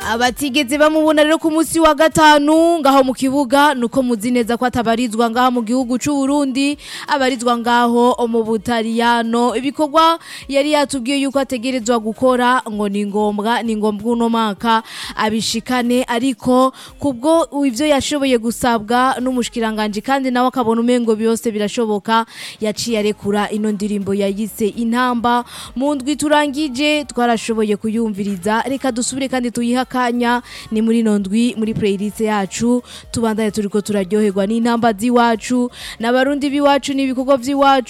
abatigeze bamubona rero ku munsi wa gatanu ngaho mu kibuga nuko muzi neza ko atabarizwa ngaho mu gihugu c'u Burundi abarizwa ngaho mu Butaliyano ibikorwa yari yatubwiye yuko ategerezwa gukora ngo ni ngombwa ni ngombwa uno mwaka abishikane ariko kubwo ivyo yashoboye gusabwa n'umushikiranganje kandi nawe akabona umengo byose birashoboka yaciye arekura ino ndirimbo yayise intamba mu ndwi turangije twarashoboye kuyumviriza reka dusubire kandi tuyiha akanya ni muri ino ndwi muri playlist yacu tubandanye turiko turaryoherwa n'intamba z'iwacu n'abarundi b'iwacu n'ibikorwa vy'iwacu